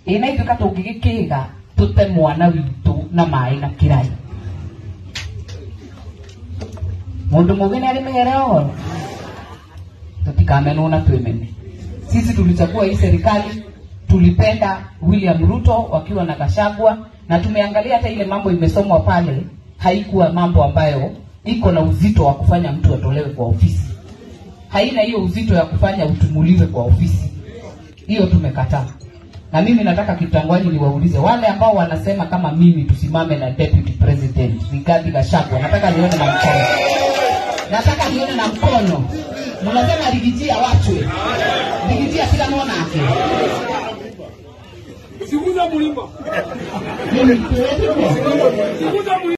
ina ithuĩ ka tũngĩgĩkĩga tũte mwana witũ na maĩ na kĩrai mũndũ mũgĩ nĩ arĩ mĩgere oro tutikamenwo na twemene sisi tulichagua hii serikali tulipenda William Ruto wakiwa na Gachagua na tumeangalia hata ile mambo imesomwa pale haikuwa mambo ambayo iko na uzito wa kufanya mtu atolewe kwa ofisi haina hiyo uzito ya kufanya utumuliwe kwa ofisi hiyo tumekataa na mimi nataka kitangwani niwaulize wale ambao wanasema kama mimi tusimame na deputy president Rigathi Gachagua nataka nione na mkono nataka nione na mkono mnasema ligijia wachwe ligijia sila nake Siguza mulima. mimi tuweze Siguza mulima.